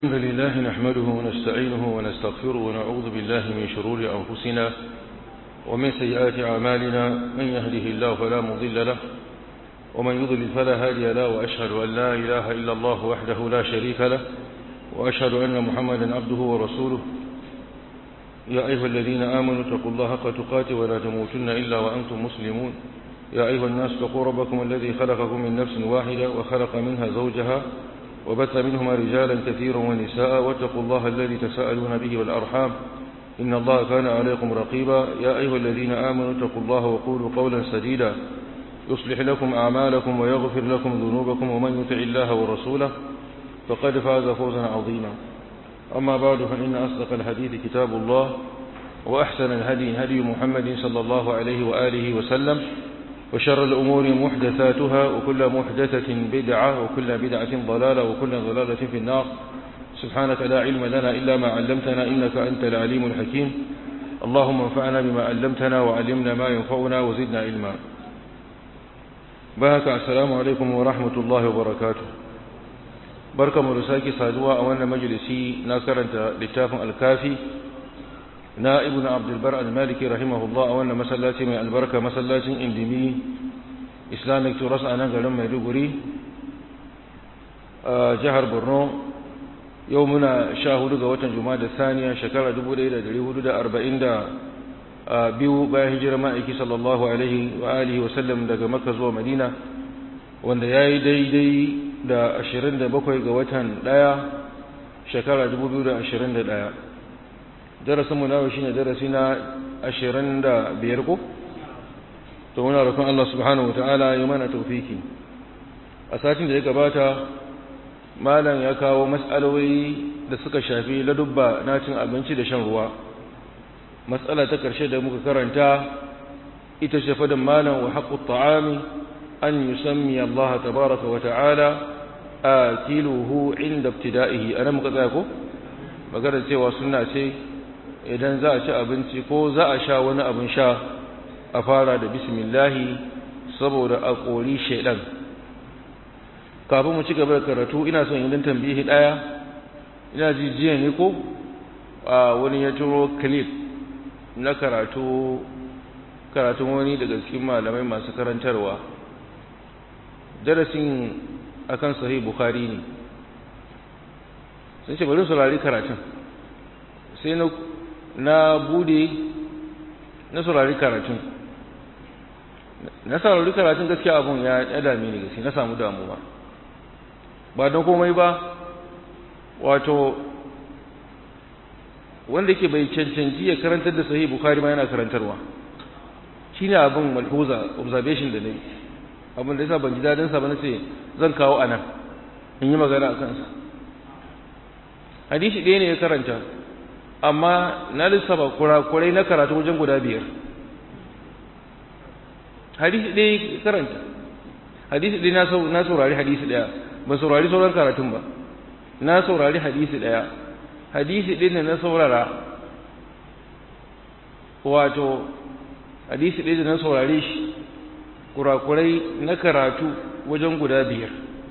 الحمد لله نحمده ونستعينه ونستغفره ونعوذ بالله من شرور أنفسنا ومن سيئات أعمالنا من يهده الله فلا مضل له ومن يضلل فلا هادي له وأشهد أن لا إله إلا الله وحده لا شريك له وأشهد أن محمدا عبده ورسوله يا أيها الذين آمنوا اتقوا الله حق تقاته ولا تموتن إلا وأنتم مسلمون يا أيها الناس اتقوا ربكم الذي خلقكم من نفس واحدة وخلق منها زوجها وبث منهما رجالا كثيرا ونساء واتقوا الله الذي تساءلون به والأرحام إن الله كان عليكم رقيبا يا أيها الذين آمنوا اتقوا الله وقولوا قولا سديدا يصلح لكم أعمالكم ويغفر لكم ذنوبكم ومن يطع الله ورسوله فقد فاز فوزا عظيما أما بعد فإن أصدق الحديث كتاب الله وأحسن الهدي هدي محمد صلى الله عليه وآله وسلم وشر الأمور محدثاتها وكل محدثة بدعة وكل بدعة ضلالة وكل ضلالة في النار سبحانك لا علم لنا إلا ما علمتنا إنك أنت العليم الحكيم اللهم انفعنا بما علمتنا وعلمنا ما ينفعنا وزدنا علما بارك السلام عليكم ورحمة الله وبركاته بركة مرساكي صادوا أولا مجلسي ناكرا لتاف الكافي na ibn abdulbar al-maliki rahimahullah a wannan masallaci mai albarka masallacin indimi islamic tourist a nan garin maiduguri a jihar borno yau muna sha hudu ga watan juma'a da saniya shekara 1440 biyu bayan hijirar ma'aiki sallallahu alaihi wa alihi wasallam daga makka zuwa madina wanda ya yi daidai da 27 ga watan daya shekara 2021 darasinmu nawa shine darasi na ashirin da biyar ko to muna roƙon Allah subhanahu wataala ya mana tawfiki a satin da ya gabata malam ya kawo mas'aloli da suka shafi ladubba na cin abinci da shan ruwa matsala ta ƙarshe da muka karanta ita ce fadin malam wa haqqut ta'ami an yusammi Allah tabaaraka wa ta'ala akiluhu inda ibtida'ihi ana muka tsaya ko magana cewa sunna ce idan za a ci abinci ko za a sha wani abin sha a fara da bismillahi saboda a kori shaidan kafin mu ci gaba da karatu ina son yin tambihi daya ina ji jiya ne ko a wani ya turo clip na karatu karatun wani daga cikin malamai masu karantarwa darasin akan sahih bukhari ne sun ce bari saurari karatun sai na na bude na saurari karatun na saurari karatun gaskiya abun ya dame ni gaskiya na samu damuwa ba don komai ba wato wanda yake bai cancanci ya karantar da sahih bukhari ma yana karantarwa shine abin malhuza observation da nayi abin da yasa ban ji dadin sa ba nace zan kawo anan in yi magana a kansa hadisi ɗaya ne ya karanta amma na lissafa kurakurai na karatu wajen guda biyar hadisi ɗaya karanta hadisi ɗaya na saurari hadisi ɗaya ba saurari sauran karatun ba na saurari hadisi ɗaya hadisi ɗaya na saurara wato hadisi ɗaya na saurari shi kurakurai na karatu wajen guda biyar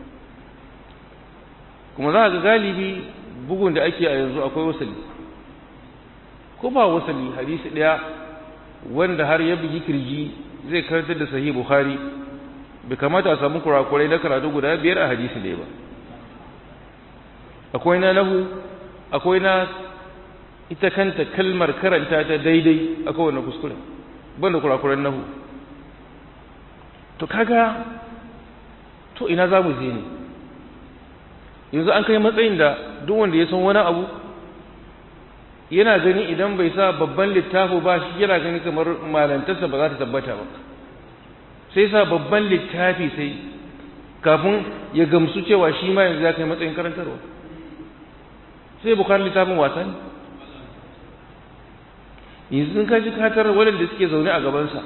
kuma za ga galibi bugun da ake a yanzu akwai wasali ko ba wasali hadisi daya wanda har ya bugi kirji zai karantar da sahih bukhari bai kamata a samu kurakurai na karatu guda biyar a hadisi ɗaya ba akwai na lahu akwai na ita kanta kalmar karanta ta daidai akwai wannan kuskure banda kurakuran nahu to kaga to ina za mu je ne yanzu an kai matsayin da duk wanda ya san wani abu yana gani idan bai sa babban littafi ba shi yana gani kamar malantarsa ba za ta tabbata ba sai sa babban littafi sai kafin ya gamsu cewa shi ma yanzu ya kai matsayin karantarwa sai bukar littafin wasa ne yanzu sun kaji katar waɗanda suke zaune a gabansa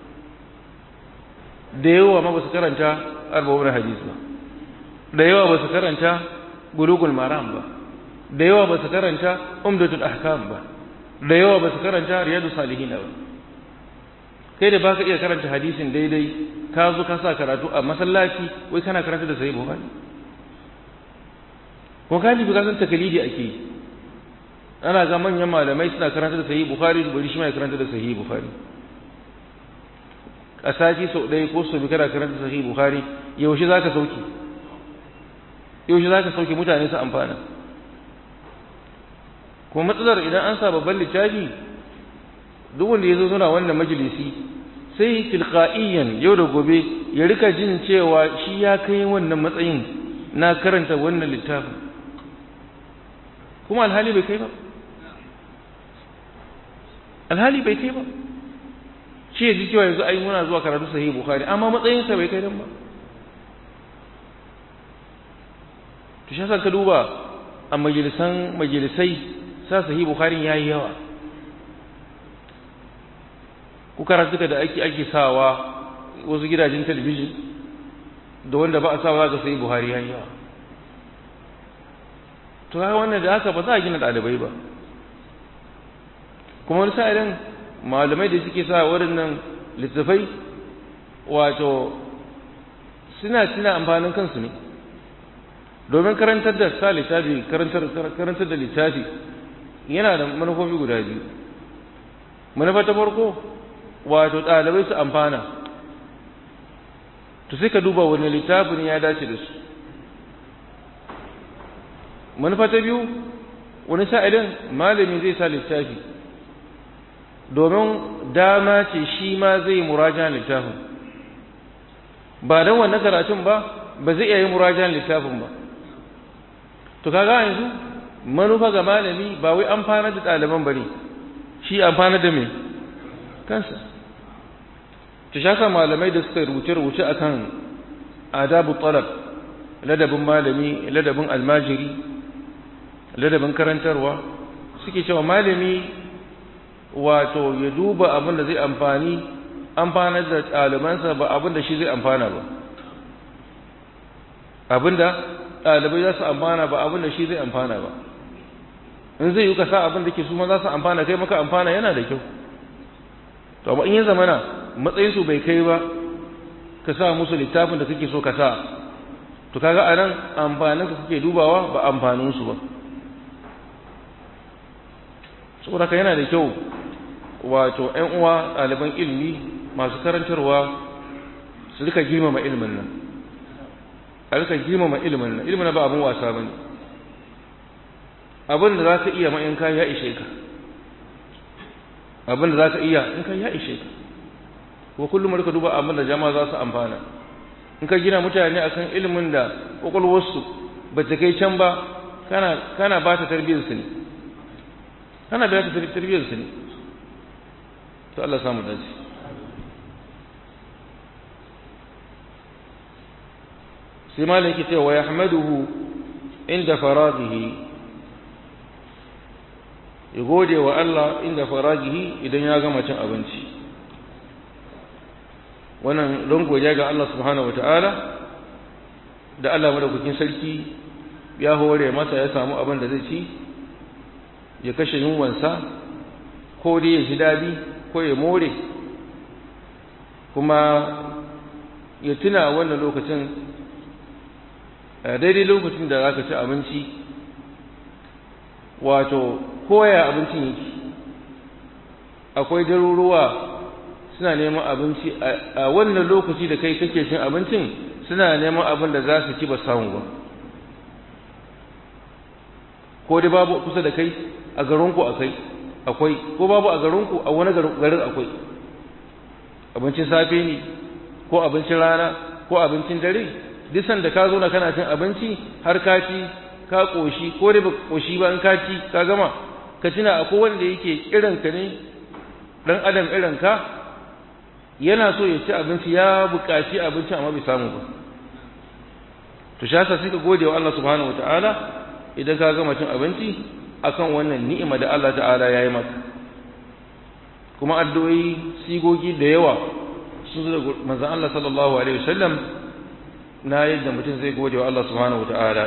da yawa ma ba su karanta arba'un hadis ba da yawa ba su karanta bulugul maram ba da yawa ba su karanta umdatul ahkam ba da yawa ba su karanta riyadu salihin ba kai da baka iya karanta hadisin daidai ka zo ka sa karatu a masallaci wai kana karanta da sahih bukhari kuma galibi kasan takalidi ake yi ana ga manyan malamai suna karanta da sahih bukhari bari shi ma ya karanta da sahih bukhari a sati sau ɗaya ko sau biyu kana karanta sahih bukhari yaushe zaka sauki yaushe zaka sauki mutane su amfana kuma matsalar idan an sa babban littafi duk wanda ya zo suna wannan majalisi sai tilqa'iyan yau da gobe ya rika jin cewa shi ya kai wannan matsayin na karanta wannan littafin kuma alhali bai kai ba alhali bai kai ba shi ya ji cewa yanzu ai muna zuwa karatu sahih bukhari amma matsayinsa bai kai nan ba to shi ka duba a majalisan majalisai sa sahih bukhari yayi yawa ku karatu da ake ake sawa wasu gidajen talabijin da wanda ba a sawa za ka sahih bukhari yayi yawa to ga wannan da haka ba za a gina ɗalibai ba kuma wani sa'ilin malamai da suke sa waɗannan littafai wato suna tuna amfanin kansu ne domin karantar da sa littafi karantar da littafi yana da manufofi guda biyu manufa ta farko wato ɗalibai su amfana to sai ka duba wani littafin ya dace da su manufa ta biyu wani sa'ilin malami zai sa littafi domin dama ce shi ma zai muraja littafin ba don wannan karatun ba ba zai iya yi murajan littafin ba to kaga yanzu manufa ga malami ba wai amfana da ɗaliban ba ne shi amfana da me kansa ta shaka malamai da suka rubuce-rubuce akan adabu talab ladabin malami ladabin almajiri ladabin karantarwa suke cewa malami wato ya duba abin da zai amfani amfana da ɗalibansa ba abin da shi zai amfana ba abin da ɗalibai za su amfana ba abin da shi zai amfana ba in zai yi ka sa abin da ke su ma za su amfana kai maka amfana yana da kyau to amma in ya zamana matsayinsu bai kai ba ka sa musu littafin da kake so ka sa to kaga anan amfanin ka kake dubawa ba amfanin su ba saboda ka yana da kyau wato ƴan uwa ɗaliban ilimi masu karantarwa su rika girmama ilimin nan a rika girmama ilimin nan ilimin ba abin wasa bane abin da za ka iya ma'in ka ya ishe ka abin da za ka iya in ka ya ishe ka ko kullum rika duba abin da jama'a za su amfana in ka gina mutane akan ilimin da kwakwalwarsu ba ta kai can ba kana kana ba ta tarbiyyarsu ne kana ba ta tarbiyyarsu ne to Allah samu dace sai malam yake cewa wa yahmaduhu inda faraghihi ya gode wa Allah inda faragihi idan ya gama cin abinci wannan don godiya ga Allah subhanahu wata'ala da Allah madaukakin sarki ya hore masa ya samu abin da zai ci ya kashe yunwansa ko dai ya ji daɗi ko ya more kuma ya tuna wannan lokacin daidai lokacin da za ka ci abinci wato koya abincin yake akwai daruruwa suna neman abinci a wannan lokaci da kai kake cin abincin suna neman abin da za su ci ba samu ba ko dai babu kusa da kai a garinku akai akwai ko babu a garinku a wani garin akwai abincin safe ne ko abincin rana ko abincin dare duk sanda ka zo na kana cin abinci har ka ci ka koshi ko dai ba koshi ba in ka ci ka gama ka tuna akwai wanda yake irinka ne dan adam irinka yana so ya ci abinci ya buƙaci abinci amma bai samu ba to shi yasa sai ka gode wa Allah subhanahu wataala idan ka gama cin abinci akan wannan ni'ima da Allah ta'ala ya yi maka kuma addu'o'i sigogi da yawa sun zo da manzon Allah sallallahu alaihi wasallam na yadda mutum zai gode wa Allah subhanahu wataala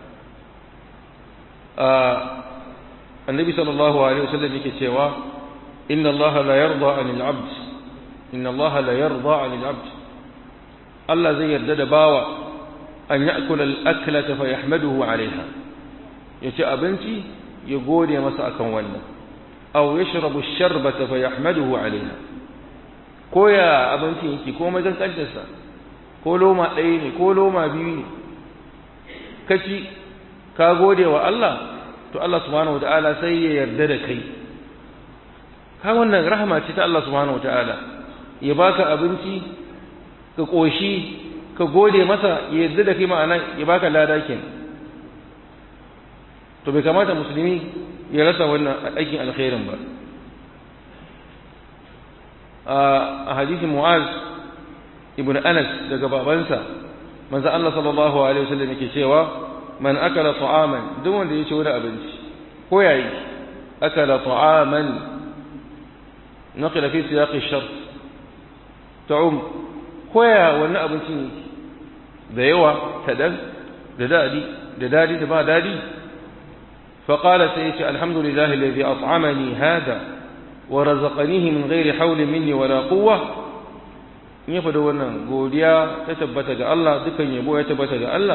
annabi sallallahu alaihi wasallam yake cewa inna Allah la yarda 'anil 'abd inna Allah la yarda 'anil 'abd Allah zai yarda da bawa an ya'kula al-aklata fa yahmaduhu 'alayha ya ci abinci ya gode masa akan wannan aw yashrabu sharbata fa yahmaduhu alaiha ko ya abincin yake ko magan kantarsa ko loma ɗaya ne ko loma biyu ne kaci ka gode wa Allah to Allah subhanahu wataala sai ya yarda da kai ka wannan rahama ce ta Allah subhanahu wataala ya baka abinci ka koshi ka gode masa ya yarda da kai ma'ana ya baka lada kenan to bai kamata musulmi ya rasa wannan aikin alkhairin ba a hadisin mu'az ibn anas daga babansa manzo Allah sallallahu alaihi wasallam yake cewa man akala ta'aman duk wanda ya ci wani abinci ko yayi akala ta'aman naqila fi siyaq ash-shart ta'um ko ya wani abincin da yawa kadan da dadi da dadi da ba dadi فقال سيدي الحمد لله الذي أطعمني هذا ورزقنيه من غير حول مني ولا قوة in ya faɗi wannan godiya ta tabbata ga Allah dukan yabo ya tabbata ga Allah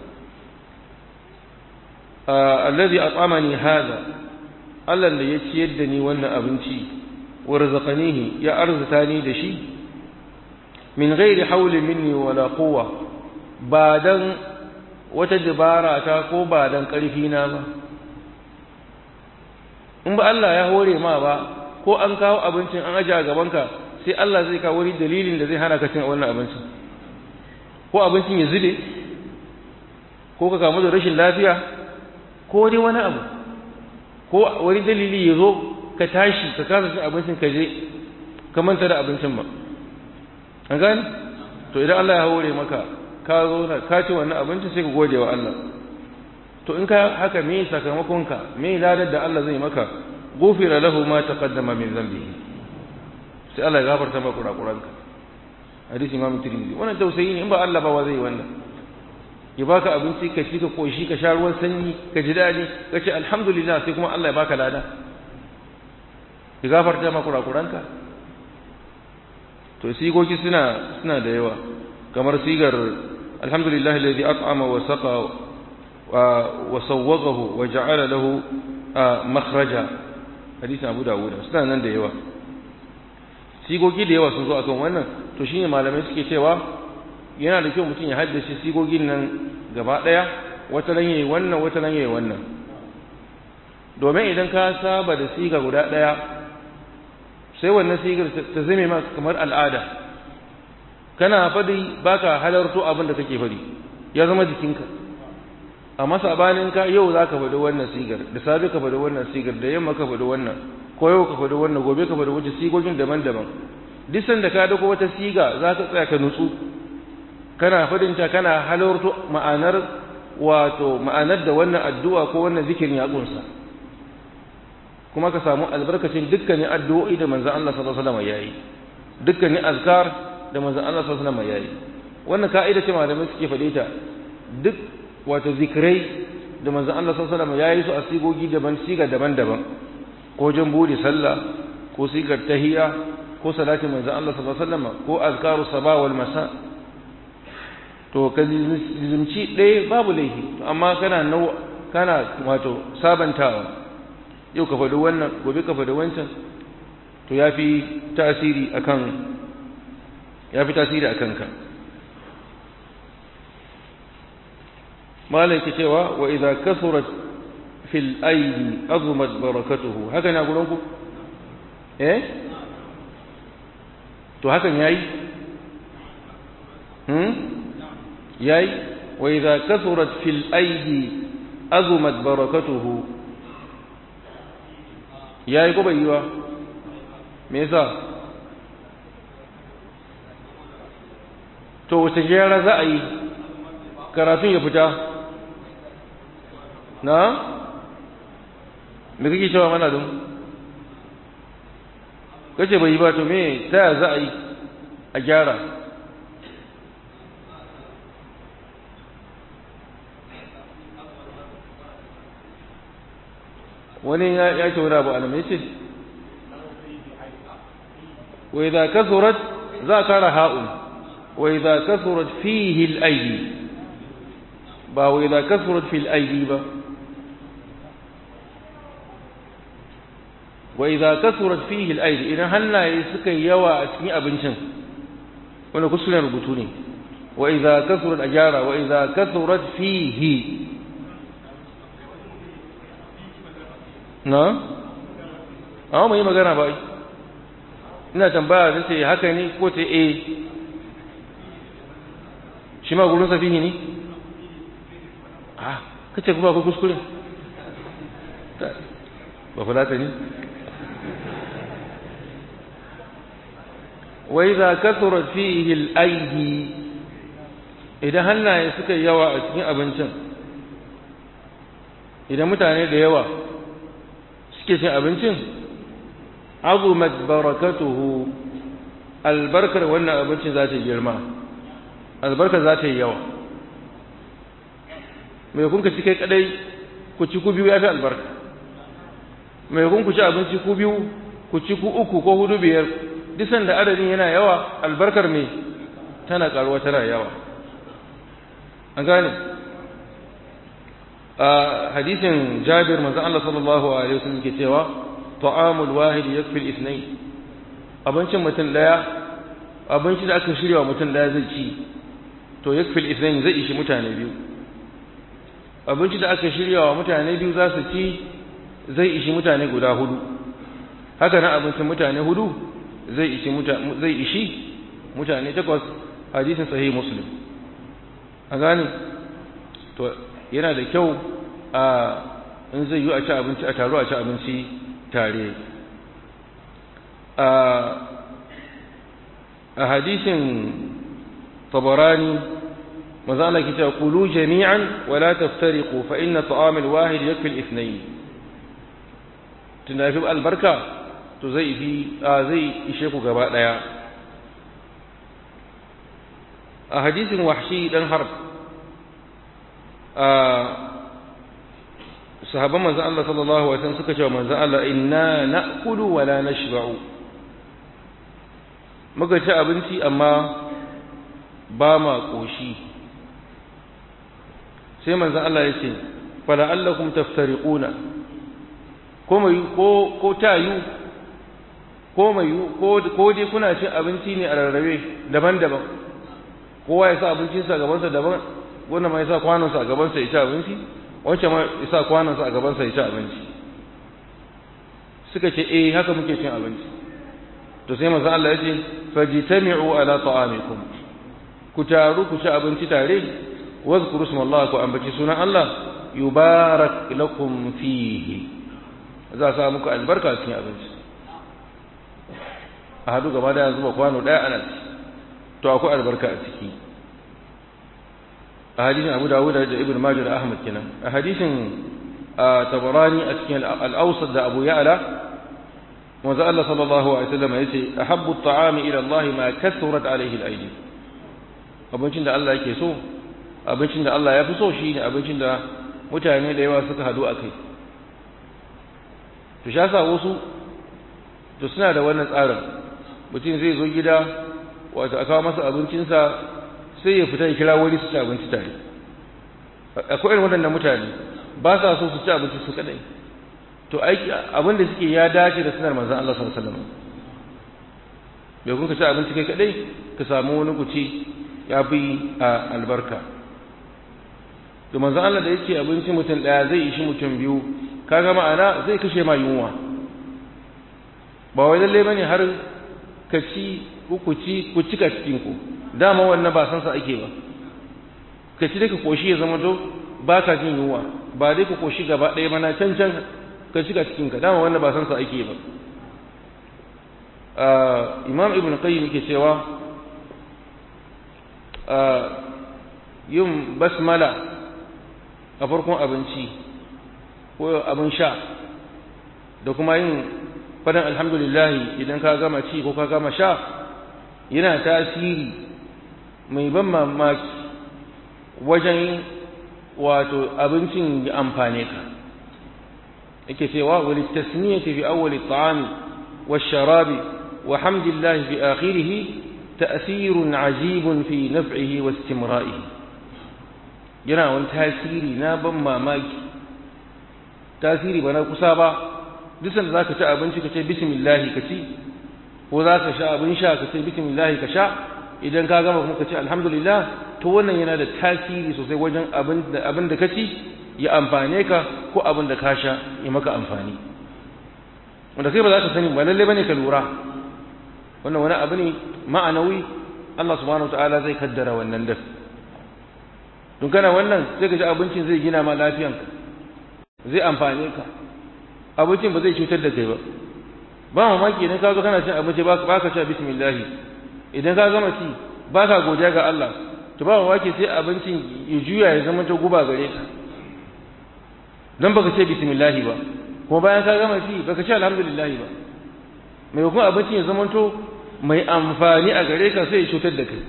allazi at'amani hada Allah da ya ciyar da ni wannan abinci wa razaqanihi ya arzuta ni da shi min ghairi hawli minni wala quwwa ba dan wata dabara ta ko ba dan karfi na ba in ba Allah ya hore ma ba ko an kawo abincin an aje a gabanka sai Allah zai kawo wani dalilin da zai hana ka cin wannan abincin ko abincin ya zube ko ka kamu da rashin lafiya ko dai wani abu ko wani dalili ya zo ka tashi ka kasa cin abincin ka je ka manta da abincin ba an gane to idan Allah ya hore maka ka zo na ka ci wannan abincin sai ka gode wa Allah to in ka haka me sakamakonka me ladar da Allah zai maka gufira lahu ma taqaddama min dhanbihi sai Allah ya gafarta maka kurakuranka hadisi Imam Tirmidhi wannan tausayi ne in ba Allah ba wa zai wannan ya baka abinci ka ci ka koshi ka sha ruwan sanyi ka ji dadi ka ce alhamdulillah sai kuma Allah ya baka lada ya gafarta maka kurakuranka to sigoki suna suna da yawa kamar sigar alhamdulillah alladhi at'ama wa saqa wa sawwaghahu wa ja'ala lahu makhraja hadisin Abu Dawud suna nan da yawa sigogi da yawa sun zo akan wannan to shine malamai suke cewa yana da kyau mutum ya haddace sigogin nan gaba daya wata nan yayi wannan wata nan yayi wannan domin idan ka saba da siga guda daya sai wannan sigar ta zame maka kamar al'ada kana fadi baka halarto abin da kake fadi ya zama jikinka amma sabanin ka yau zaka fadi wannan sigar da safe ka fadi wannan sigar da yamma ka fadi wannan ko yau ka faɗi wannan gobe ka faɗi wata sigogin daban-daban duk sanda ka dauko wata siga za ka tsaya ka nutsu kana faɗinta kana halarto ma'anar wato ma'anar da wannan addu'a ko wannan zikirin ya kunsa kuma ka samu albarkacin dukkanin addu'o'i da manzon Allah sallallahu alaihi wasallam yayi dukkanin azkar da manzon Allah sallallahu alaihi wasallam yayi wannan ka'ida ce malamai suke faɗe ta duk wato zikirai da manzon Allah sallallahu alaihi wasallam yayi su a sigogi daban siga daban-daban ko jan bude sallah ko sigar tahiyya ko salati manzo Allah sallallahu alaihi wasallam ko azkaru sabah wal masa to ka zimci ɗaya babu laifi amma kana nau kana wato sabantawa yau ka faɗi wannan gobe ka faɗi wancan to yafi tasiri akan yafi tasiri akan ka malai ke cewa wa idza kasurat fil aidi azumat barakatuhu haka ne a ku eh to hakan yayi hmm yayi wa idza kasurat fil aidi azumat barakatuhu yayi ko bai yi ba me yasa to wace gyara za a yi karatun ya fita na me kake cewa mana don kace bai yi ba to me ta ya za a yi a gyara wani ya ce wani abu alam ya ce wai za kasurat za kara ha'un wai za kasurat fihil aidi ba wai za kasurat fil aidi ba wa idza kasurat fihi al-aidi idan hannaye suka yawa a cikin abincin wannan kusurin rubutu ne wa idza kasurat ajara wa idza kasurat fihi na amma mai magana ba ina tambaya da ce haka ne ko ce eh shi ma gurin safihi ne ah kace kuma akwai kuskure ba fulata ne wa idza kathura fihi al-aidi idan hannaye suka yawa a cikin abincin idan mutane da yawa suke cin abincin azumat barakatuhu albarkar wannan abincin za ta girma albarkar za ta yi yawa mai kun ka ci kai kadai ku ci ku biyu ya fi albarka mai kun ku ci abinci ku biyu ku ci ku uku ko hudu biyar disan da adadin yana yawa albarkar mai tana karuwa tana yawa an gane a hadisin jabir manzon Allah sallallahu alaihi wasallam ke cewa ta'amul wahid yakfi al-ithnayn abincin mutum daya abinci da aka shirya wa mutum daya zai ci to yakfi al-ithnayn zai ishi mutane biyu abinci da aka shirya wa mutane biyu za su ci zai ishi mutane guda hudu haka nan abincin mutane hudu zai ishi mutane zai ishi mutane takwas hadisin sahih muslim a gane to yana da kyau a in zai yi a ci abinci a taro a ci abinci tare a hadisin tabarani maza Allah ke cewa kulu jami'an wala taftariqu fa inna ta'am al-wahid yakfi al-ithnayn tunda fi albarka to zai fi zai ishe ku gaba daya a hadisin wahshi dan harb sahabban manzon Allah sallallahu alaihi wasallam suka ce manzon Allah inna na'kulu wa la nashba'u muka ci abinci amma ba ma koshi sai manzon Allah ya ce fala allakum taftariquna ko mai ko ko tayu ko mai ko ko dai kuna cin abinci ne a rarrabe daban-daban kowa ya sa abincinsa gabansa daban wannan ma ya sa kwanonsa a gabansa ya ci abinci wancan ma ya sa kwanonsa a gabansa ya ci abinci suka ce eh haka muke cin abinci to sai manzo Allah ya ce fajtami'u ala ta'amikum ku taru ku ci abinci tare wazkuru smallahi ku ambaci sunan Allah yubarak lakum fihi za sa muku albarka cikin abinci a hadu gaba da zuba kwano daya ana ci to akwai albarka a ciki a hadisin Abu Dawud da Ibn Majah da Ahmad kenan a hadisin Tabarani a cikin al-Awsat da Abu Ya'la manzo Allah sallallahu alaihi wasallam yace ahabbu at-ta'ami ila Allah ma kathurat alaihi al-aydi abincin da Allah yake so abincin da Allah ya fi so shine abincin da mutane da yawa suka hadu akai to sha sa wasu to suna da wannan tsarin mutum zai zo gida wato a kawo masa abincinsa sai ya fita ya kira wani su ci abinci tare akwai irin waɗannan mutane ba sa so su ci abinci su kadai to aiki abin da suke ya dace da sunar manzon Allah sallallahu alaihi wasallam bai kun ka ci abinci kai kadai ka samu wani kuci ya bi a albarka to manzon Allah da yake abinci mutum daya zai ishi mutum biyu kaga ma'ana zai kashe ma yunwa ba wai lalle bane har ka ci ku ci ku cika cikin ku dama wannan ba san sa ake ba ka ci ka koshi ya zama to ba ka jin yunwa ba dai ka koshi gaba ɗaya mana can can ka cika cikin ka dama wannan ba san sa ake ba imam ibn qayyim yake cewa yin basmala a farkon abinci ko abin sha da kuma yin fadan alhamdulillahi idan ka gama ci ko ka gama sha yana tasiri mai ban mamaki wajen wato abincin ya amfane ka yake cewa wali tasmiyati fi awwali at-ta'ami wash-sharabi wa hamdillahi fi akhirih ta'sirun ajibun fi naf'ihi wa istimra'ihi yana wani tasiri na ban mamaki tasiri ba na kusa ba duk sanda zaka ci abinci ka ce bismillah ka ci ko za ka sha abin sha ka ce bismillah ka sha idan ka gama kuma ka ce alhamdulillah to wannan yana da tasiri sosai wajen abin da abin da ka ci ya amfane ka ko abin da ka sha ya maka amfani wanda kai ba za ka sani ba lalle bane ka lura wannan wani abu ne ma'anawi Allah subhanahu wataala zai kaddara wannan da don kana wannan sai ka ji abincin zai gina ma lafiyanka zai amfane ka abincin ba zai cutar da kai ba ba mamaki idan ka zo kana cin abinci ba ka ci bismillah idan ka gama ci ba ka godiya ga Allah to ba mamaki sai abincin ya juya ya zama ta guba gare ka dan baka ce bismillah ba kuma bayan ka gama ci baka ce alhamdulillah ba mai kuma abincin ya zama to mai amfani a gare ka sai ya cutar da kai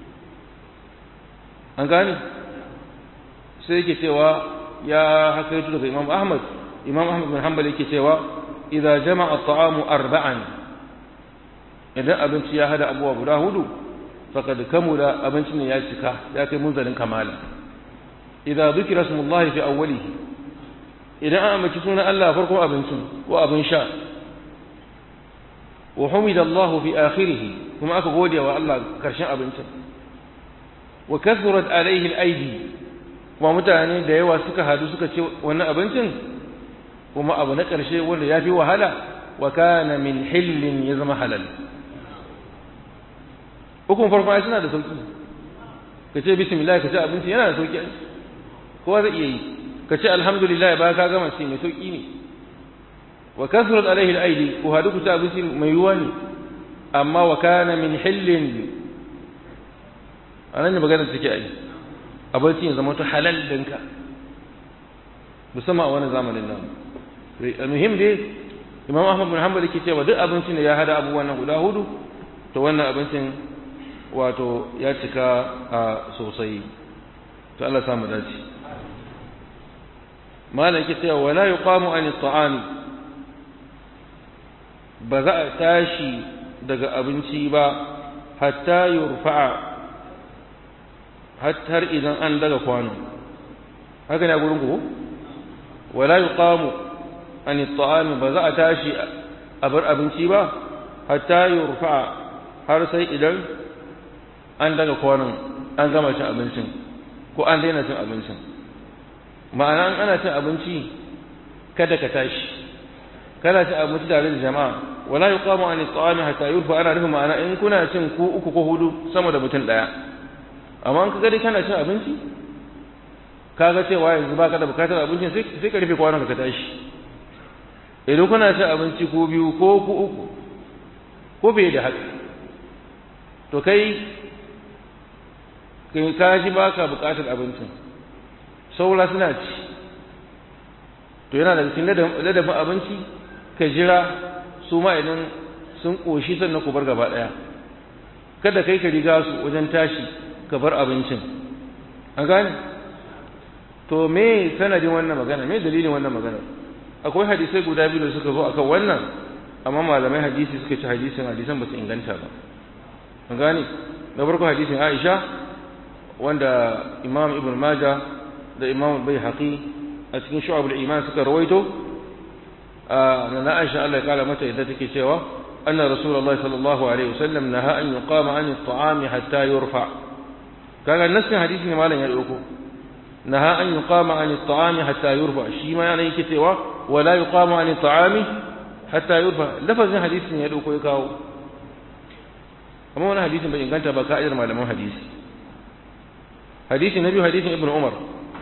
an gane sai yake cewa ya haka yato daga Imam Ahmad Imam Ahmad bin Hanbal yake cewa idza jama'a at-ta'amu arba'an idan abinci ya hada abuwa guda hudu faqad kamula abincin ne ya cika ya kai munzalin kamala idza dhukira ismullahi fi awwalihi idan an ambaci sunan Allah farkon abincin ko abin sha wa humida Allah fi akhirih kuma aka gode wa Allah karshen abincin wa kathurat alaihi al-aidi kuma mutane da yawa suka hadu suka ce wannan abincin kuma abu na karshe wanda ya fi wahala wa kana min hillin ya zama halal hukun farko ai suna da sauki ka ce bismillah ka ce abinci yana da sauki kowa zai iya yi ka ce alhamdulillah ba ka gama ce mai sauki ne wa kasrat alaihi al-aidi ko hadu ku ta abinci mai yuwa ne amma wa kana min hillin anan ne magana take ai abinci ya zama to halal dinka musamman a wani zamanin nan muhim dai imam ahmad bin hanbal yake cewa duk abincin da ya hada abubuwan nan guda hudu to wannan abincin wato ya cika a sosai to Allah samu dace malam yake cewa wala yuqamu an at-ta'ami ba za a tashi daga abinci ba hatta yurfa'a har idan an daga kwano haka ne a gurin ku wala yuqamu an at-ta'ami ba za a tashi a bar abinci ba hatta yurfa'a har sai idan an daga kwanon an gama cin abincin ko an daina cin abincin ma'ana ana cin abinci kada ka tashi kana cin abinci tare da jama'a wala yuqamu an at-ta'ami hatta yurfa ana nufin ma'ana in kuna cin ku uku ko hudu sama da mutum daya amma in ka gari kana cin abinci kaga cewa yanzu baka da bukatar abincin sai sai ka rufe kwanon ka tashi idan kuna cin abinci ko biyu ko ku uku ko bai da haka to kai kai ka ji baka bukatar abincin saura suna ci to yana da cikin ladabin abinci ka jira su ma idan sun ƙoshi sannan ku bar gaba ɗaya kada kai ka riga su wajen tashi ka bar abincin an gane to me sanadin wannan magana me dalilin wannan magana akwai hadisai guda biyu da suka zo akan wannan amma malamai hadisi suka ci hadisin hadisan ba su inganta ba an gane na farko hadisin Aisha wanda Imam Ibn Majah da Imam Baihaqi a cikin Shu'abul Iman suka rawaito na Aisha Allah ya kala mata yadda take cewa anna Rasulullah sallallahu alaihi wasallam naha an yuqama an at-ta'ami hatta yurfa kaga nasin hadisi ne malam ya dauko naha an yuqama an at-ta'ami hatta yurfa shi ma yana yake cewa wala yuqama an at-ta'ami hatta yurfa lafazin hadisi ne ya dauko ya kawo amma wani hadisin bai inganta ba ka'idar malaman hadisi hadisi na biyu hadisin ibn umar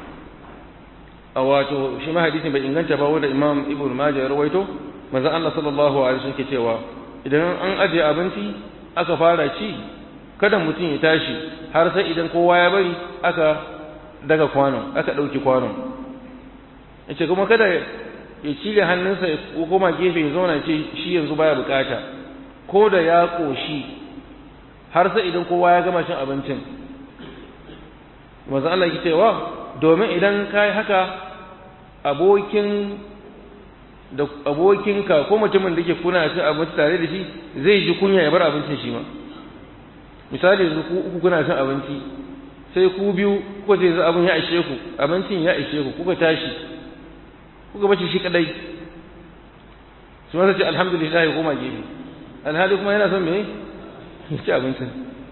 a wato shi ma hadisin bai inganta ba wanda imam ibn majah ya rawaito manzon Allah sallallahu alaihi wasallam ke cewa idan an ajiye abinci aka fara ci kada mutum ya tashi har sai idan kowa ya bari aka daga kwanon aka dauki kwanon yace kuma kada ya cire hannunsa ya koma gefe ya zauna ce shi yanzu baya bukata ko da ya koshi har sai idan kowa ya gama cin abincin manzo Allah yake cewa domin idan kai haka abokin da abokinka ko mutumin da yake kuna cin abinci tare da shi zai ji kunya ya bar abincin shi ma misali yanzu ku uku kuna cin abinci sai ku biyu ko sai yanzu abin ya ishe ku abincin ya ishe ku kuka tashi kuka bace shi kadai su ma ce alhamdulillah ya koma gefe alhali kuma yana son me ya ci abincin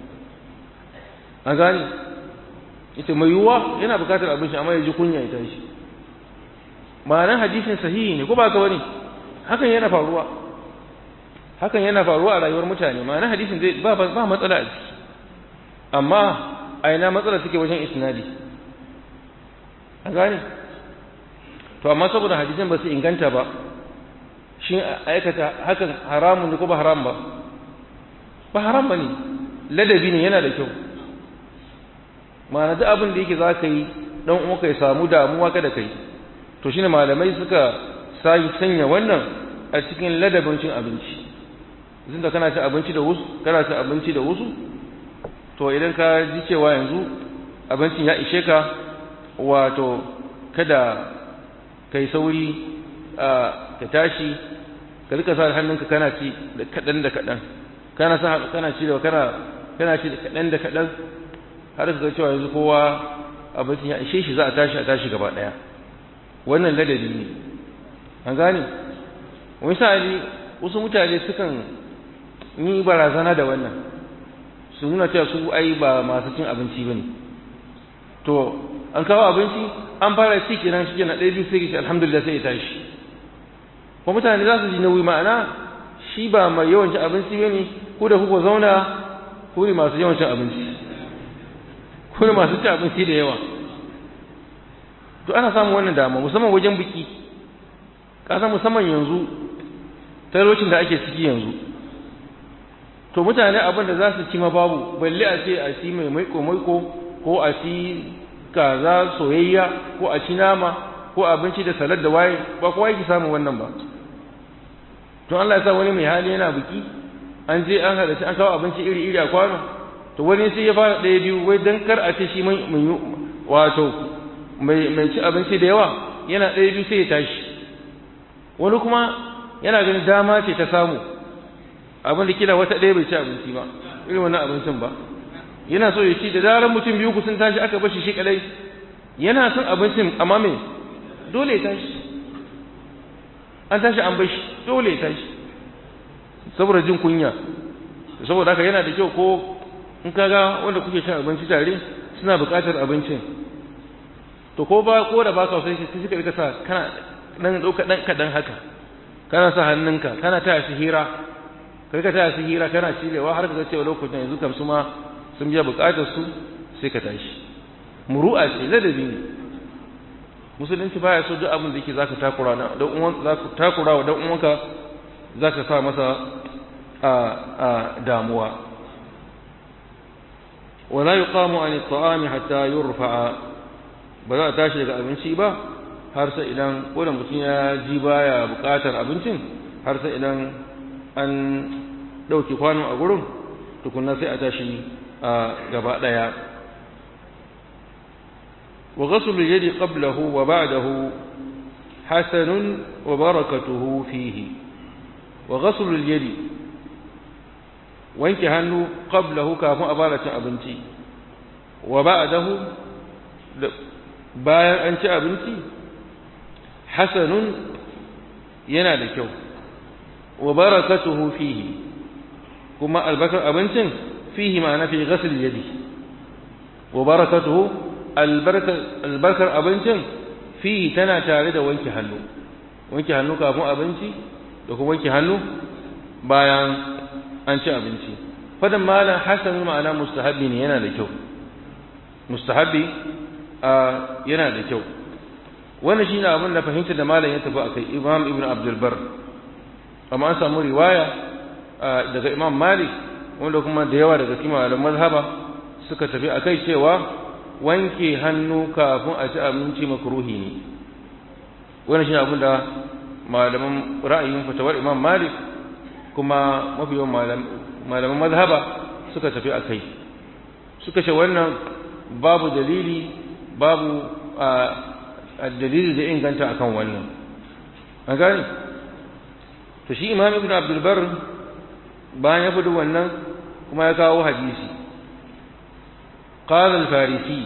a gani ita mai yiwuwa yana bukatar abinci amma ya ji kunya ya tashi ma'anar hadisin sahihi ne ko ba ka wani hakan yana faruwa hakan yana faruwa a rayuwar mutane ma'anar hadisin zai ba ba matsala a ciki amma a ina matsala take wajen isnadi a gane to amma saboda hadisin ba su inganta ba shi aikata hakan haramun ne ko ba haram ba ba haram ba ne ladabi ne yana da kyau ma'ana duk abin da yake za ka yi dan uwanka ya samu damuwa kada kai to shine malamai suka sai sanya wannan a cikin ladabin cin abinci idan da kana cin abinci da wasu kana cin abinci da wasu to idan ka ji cewa yanzu abincin ya ishe ka wato kada kai sauri ka tashi ka rika sa hannunka kana ci da kadan da kadan kana sa kana ci da kana kana ci da kadan da kadan har ka ga cewa yanzu kowa abincin ya ishe shi za a tashi a tashi gaba daya wannan ladabi ne an gane misali wasu mutane sukan yi barazana da wannan su nuna cewa su ai ba masu cin abinci bane to an kawo abinci an fara ci kenan shi kenan ɗaya biyu sai ki alhamdulillah sai ya tashi ko mutane za su ji nauyi ma'ana shi ba mai yawan cin abinci bane ko da kuka zauna ko ne masu yawan cin abinci ko ne masu cin abinci da yawa to ana samun wannan dama musamman wajen biki kasan musamman yanzu talocin da ake ciki yanzu to mutane abin da za su ci ma babu balle a ce a ci mai maiko maiko ko a ci kaza soyayya ko a ci nama ko abinci da salad da waye ba kowa yake samun wannan ba to Allah ya sa wani mai hali yana biki an je an hada an kawo abinci iri iri a kwano to wani sai ya fara ɗaya biyu wai dan kar a ce shi mai wato mai ci abinci da yawa yana ɗaya biyu sai ya tashi wani kuma yana ganin dama ce ta samu abin da kila wata ɗaya bai ci abinci ba irin wannan abincin ba yana so ya ci da zarar mutum biyu sun tashi aka bashi shi kadai yana son abincin amma me dole ya tashi an tashi an bashi dole ya tashi saboda jin kunya saboda haka yana da kyau ko in kaga wanda kuke cin abinci tare suna buƙatar abincin to ko ba ko da ba ka sai sai suka rika sa kana dan dauka dan kadan haka kana sa hannunka kana taya su hira kai ka taya su hira kana cirewa har ka ga cewa lokacin yanzu kam su ma sun biya bukatar su sai ka tashi muru'a ce ladabi ne musulunci baya so duk abin da yake zaka takura na dan uwan zaka takura wa dan uwanka zaka sa masa a a damuwa wala yuqamu an at-ta'ami hatta yurfa'a ba za a tashi daga abinci ba har sai idan ko da mutum ya ji baya bukatar abincin har sai idan an dauke kwano a gurin tukunna sai a tashi a gaba daya wa ghaslu al-yadi qablahu wa ba'dahu hasanun wa barakatuhu fihi wa ghaslu al-yadi wanke hannu qablahu kafin a fara cin abinci wa ba'dahu bayan an ci abinci hasanun yana da kyau wa barakatuhu fihi kuma albakar abincin fihi ma'ana fi ghasl yadi wa barakatuhu albarkar abincin fihi tana tare da wanke hannu wanke hannu kafin abinci da kuma wanke hannu bayan an ci abinci fadan malam hasan ma'ana mustahabi ne yana da kyau mustahabi yana da kyau wannan shine abin da fahimta da malam ya tafi akai imam ibn abdul bar amma an samu riwaya daga imam malik wanda kuma da yawa daga cikin malaman mazhaba suka tafi akai cewa wanke hannu kafin a ci abinci makruhi ne wannan shine abin da malaman ra'ayin fatawar imam malik kuma mafi yawan malaman mazhaba suka tafi akai suka ce wannan babu dalili babu a dalili da inganta akan wannan an gani to shi imam ibn abdul bar bayan ya fudu wannan kuma ya kawo hadisi qala al farisi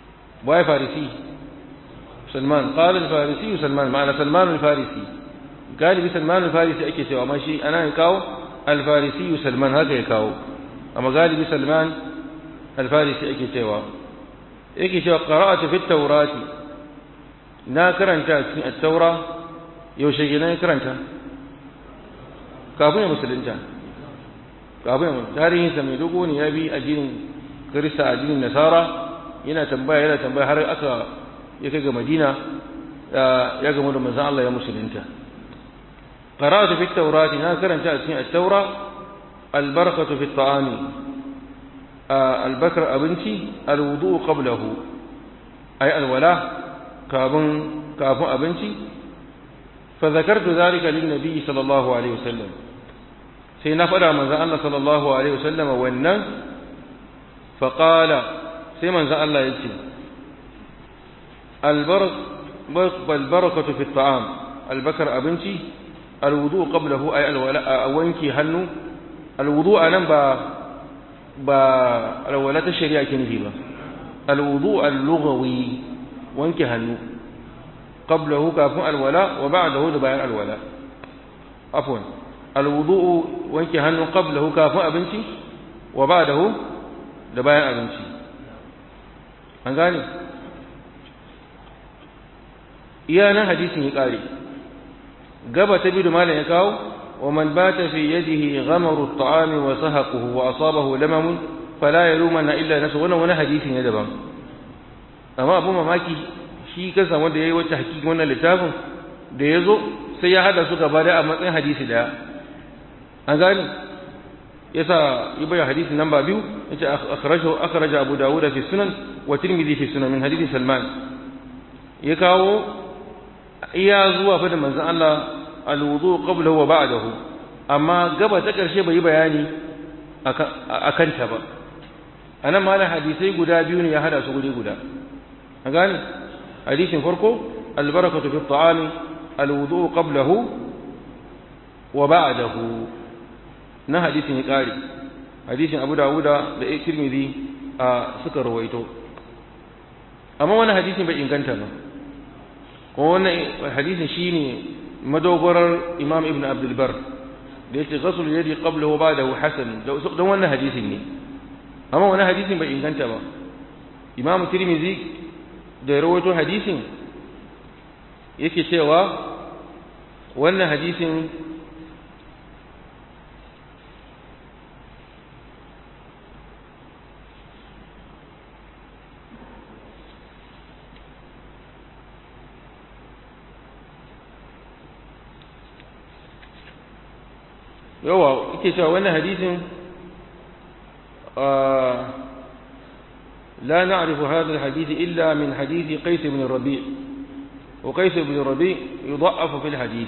wai farisi salman qala al farisi salman ma'ana salman al farisi galibi salman al-farisi ake cewa amma shi ana kawo al-farisi salman haka ya kawo amma galibi salman al-farisi ake cewa yake cewa qara'atu fi tawrati na karanta cikin at-taura yaushe ke na karanta kafin ya musulunta kafin ya tarihin sa mai dogo ne ya bi addinin kirista addinin nasara yana tambaya yana tambaya har aka ya kai ga madina ya gamu da manzon Allah ya musulunta qara'atu fi at-taurati na karanta a cikin at-taura al-barakatu fi at-ta'ami al-bakr abinci al-wudu qablahu ay al-wala kafin kafin abinci fa zakartu zalika lin-nabi sallallahu alaihi wasallam sai na faɗa manzon Allah sallallahu alaihi wasallam wannan fa qala sai manzon Allah ya ce البركة في الطعام البكر أبنتي الوضوء قبله أي الولاء وانكي هنو الوضوء أنا با با الولاء الشريعة كنفي با الوضوء اللغوي وانكي هنو قبله كافو الولاء وبعده دبيان الولاء عفوا الوضوء وانكي هنو قبله كافو أبنتي وبعده دبيان أبنتي أنغاني iya nan hadisin ya kare gaba ta biyu da malam ya kawo wa man bata fi yadihi ghamaru at-ta'ami wa sahaquhu wa asabahu lamam fala yalumanna illa nafsu wannan wani hadisi ne daban amma abu mamaki shi kansa wanda yayi wata hakiki wannan littafin da yazo sai ya hada su gaba da a matsayin hadisi daya an gane yasa yi bayan hadisi namba biyu yace akhrajahu akhraja abu dawud fi sunan wa tirmidhi fi sunan min hadisi salman ya kawo iya zuwa fa da manzon Allah alwudu qablahu wa ba'dahu amma gaba ta karshe bai bayani akan ta ba anan malan hadisai guda biyu ne ya hada su guri guda a gane hadisin farko albarakatu fi ta'ami alwudu qablahu wa ba'dahu na hadisin ya kare hadisin Abu Dawuda da Tirmidhi suka rawaito amma wani hadisin bai inganta ba kuma wannan hadisin shine madogorar Imam Ibn Abdul Bar da yace ghusl yadi qabla wa ba'dahu hasan don wannan hadisin ne amma wannan hadisin bai inganta ba Imam Tirmidhi da rawaito hadisin yake cewa wannan hadisin yawa yake cewa wannan hadisin لا نعرف هذا الحديث إلا من حديث قيس بن الربيع وقيس بن الربيع يضعف في الحديث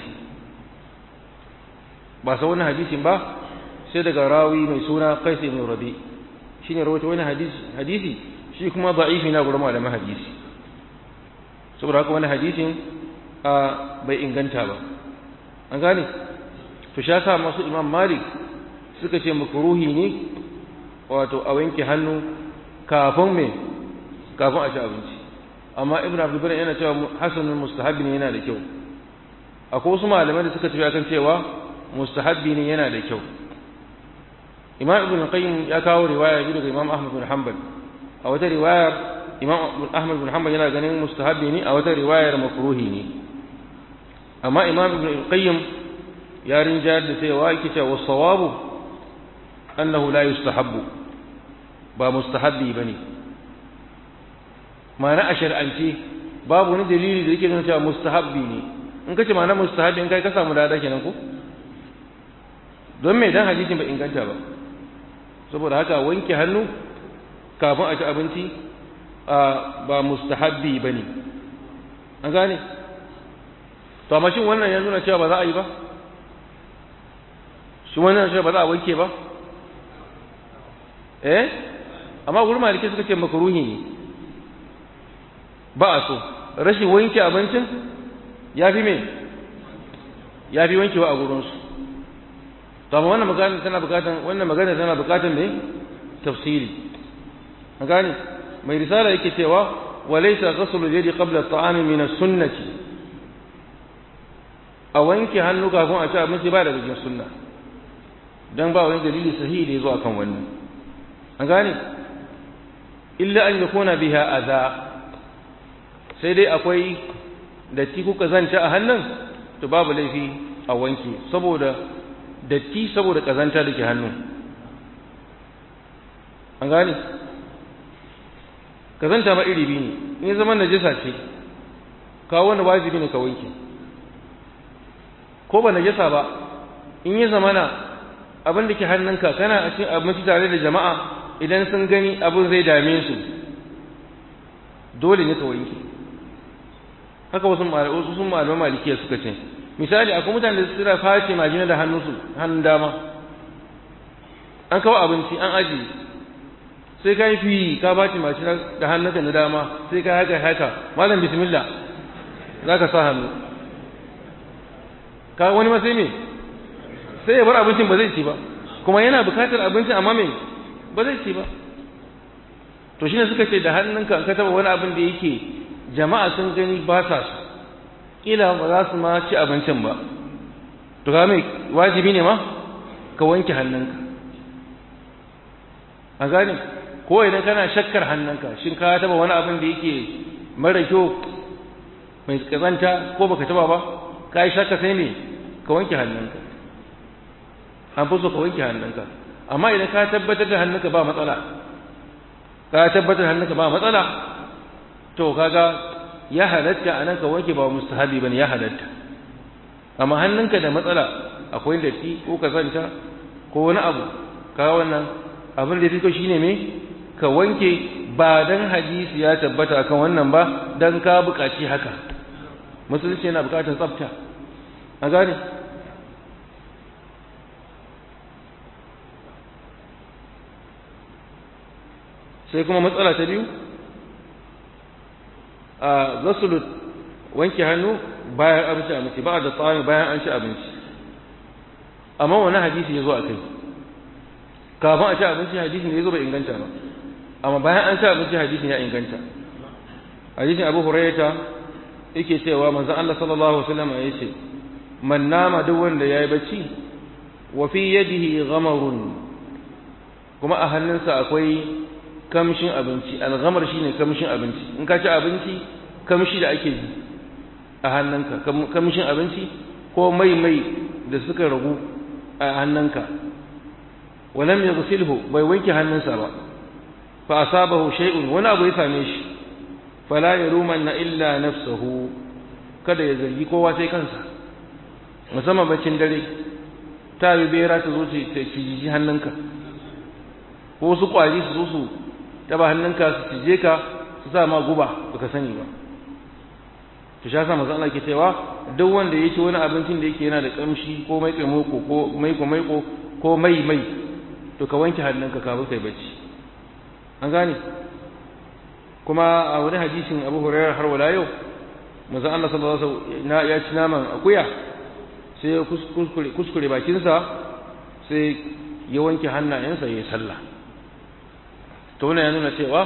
ba sa wannan hadisin ba sai daga rawi mai suna qais ibn rabi shine rawaito wannan hadisi hadisi shi kuma da'ifi na gurin malaman hadisi saboda haka wannan hadisin bai inganta ba an gane to sha sa masu imam malik suka ce makruhi ne wato a wanke hannu kafin me kafin a ci abinci amma ibn abdul bari yana cewa hasanul mustahabbi ne yana da kyau akwai wasu malamai da suka tafi akan cewa mustahabbi ne yana da kyau imam ibn qayyim ya kawo riwaya biyu daga imam ahmad bin hanbal a wata riwayar imam ahmad bin hanbal yana ganin mustahabbi ne a wata riwayar makruhi ne amma imam ibn qayyim ya rinjayar da cewa yake cewa sawabu annahu la yustahabbu ba mustahabbi bane ma'ana a shar'ance babu wani dalili da yake nuna cewa mustahabbi ne in kace ma'ana mustahabbi in kai ka samu dada kenan ko don me dan hadisin bai inganta ba saboda haka wanke hannu kafin a ci abinci ba mustahabbi bane an gane to amma shin wannan ya nuna cewa ba za a yi ba shi wannan shi ba za a wanke ba eh amma gurin maliki suka ce makaruhi ne ba a so rashin wanke abincin ya fi me ya fi wankewa a gurinsu to amma wannan magana tana bukatan wannan magana tana bukatan me tafsiri an gane mai risala yake cewa walaysa ghusl al-yadi qabla at-ta'ami min as-sunnati a wanke hannu kafin a ci abinci ba daga cikin sunna dan ba wani dalili sahihi da ya zo akan wannan an gane illa an yakuna biha adha sai dai akwai datti kuka zanta a hannun to babu laifi a wanke saboda datti saboda kazanta da ke hannu an gane kazanta ma iri biyu ne in zama najasa ce kawo wanda wajibi ne ka wanke ko ba najasa ba in yi zamana abin da ke hannunka kana a cikin abinci tare da jama'a idan sun gani abin zai dame su dole ne ka wanke haka wasu wasu sun malaman malikiya suka ce misali akwai mutane da suna face majina da hannunsu hannun dama an kawo abinci an ajiye sai ka yi fi ka baci majina da hannunka na dama sai ka haka haka malam bismillah za ka sa hannu ka wani ma sai me sai ya bar abincin ba zai ci ba kuma yana bukatar abincin amma me ba zai ci ba to shine suka ce da hannunka ka taba wani abin da yake jama'a sun gani ba sa su kila ba za su ma ci abincin ba to ga mai wajibi ne ma ka wanke hannunka a gane ko idan kana shakkar hannunka shin ka taba wani abin da yake mara kyau mai kazanta ko baka taba ba ka yi shakka sai ne ka wanke hannunka an fi so ka wanke hannunka amma idan ka tabbatar da hannunka ba matsala ka tabbatar hannunka ba matsala to kaga ya halatta a nan ka wanke ba mustahabi bane ya halatta amma hannunka da matsala akwai datti ko kazanta ko wani abu ka wannan abin da fito shine me ka wanke ba dan hadisi ya tabbata akan wannan ba dan ka buƙaci haka musulunci yana buƙatar tsafta a gane sai kuma matsala ta biyu a gasulu wanke hannu bayan abinci abinci ba da tsawon bayan an ci abinci amma wani hadisi ya zo a kai kafin a ci abinci hadisin da ya zo bai inganta ba amma bayan an ci abinci hadisin ya inganta hadisin abu hurairata yake cewa manzon Allah sallallahu alaihi wasallam ya ce man nama duk wanda yayi bacci wa fi yadihi ghamarun kuma a hannunsa akwai kamshin abinci alghamar shine kamshin abinci in ka ci abinci kamshi da ake ji a hannunka kamshin abinci ko mai mai da suka ragu a hannunka walam yaghsilhu bai wanke hannunsa ba fa asabahu shay'un wani abu ya same shi fala yalumanna illa nafsuhu kada ya zargi kowa sai kansa musamman baccin dare ta yi bera ta zo ta ciji hannunka ko su kwari su zo su taba hannunka su cije ka su sa ma guba baka sani ba to sha sa manzo Allah ke cewa duk wanda yake wani abincin da yake yana da kamshi ko mai kai moko ko mai ko mai ko ko mai mai to ka wanke hannunka kafin kai bacci an gane kuma a wani hadisin Abu Hurairah har wala yau manzo Allah sallallahu alaihi wasallam ya ci naman akuya sai ya kuskure kuskure bakinsa sai ya wanke hannayensa ya yi sallah to wannan ya nuna cewa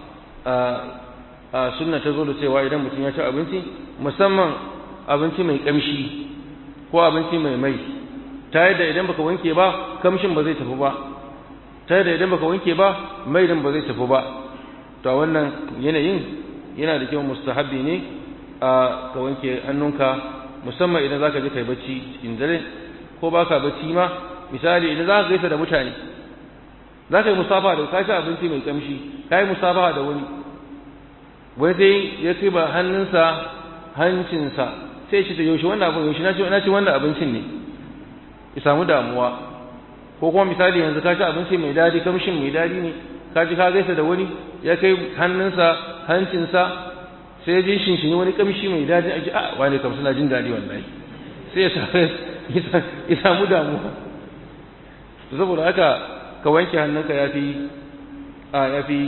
a sunna ta zo da cewa idan mutum ya ci abinci musamman abinci mai kamshi ko abinci mai mai ta yadda idan baka wanke ba kamshin ba zai tafi ba ta yadda idan baka wanke ba mai din ba zai tafi ba to wannan yanayin yana da kyau mustahabbi ne a ka wanke hannunka musamman idan zaka je kai bacci cikin dare ko baka bacci ma misali idan zaka gaisa da mutane za ka yi musafa da ka ci abinci mai kamshi ka yi musafa da wani wai sai ya ci ba hannunsa hancinsa sai shi ta yaushe wannan abin yaushe na ci wannan abincin ne ya samu damuwa ko kuma misali yanzu ka ci abinci mai dadi kamshin mai dadi ne ka ji ka gaisa da wani ya kai hannunsa hancinsa sai ya ji shinshini wani kamshi mai dadi a ji a wani kam suna jin dadi wallahi sai ya samu damuwa saboda haka ka wanke hannunka ya fi a ya fi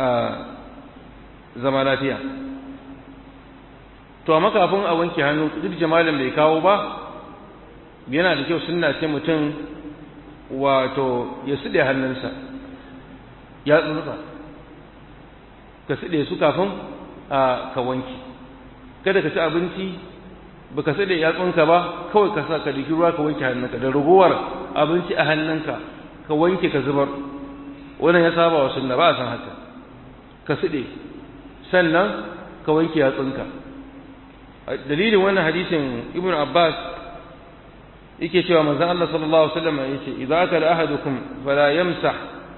zama lafiya to amma kafin a wanke hannu duk jamalin bai kawo ba yana da kyau sunna ce mutum wato ya suɗe hannunsa ya tsuntsa ka suɗe su kafin a ka wanke kada ka ci abinci baka sai da yatsunka ba kawai ka sa ka diki ruwa ka wanke hannunka da ragowar abinci a hannunka ka wanke ka zubar wannan ya saba wa sunna ba a san haka ka side sannan ka wanke yatsunka dalilin wannan hadisin ibnu abbas yake cewa manzon Allah sallallahu alaihi wasallam yace idza akala ahadukum fala yamsah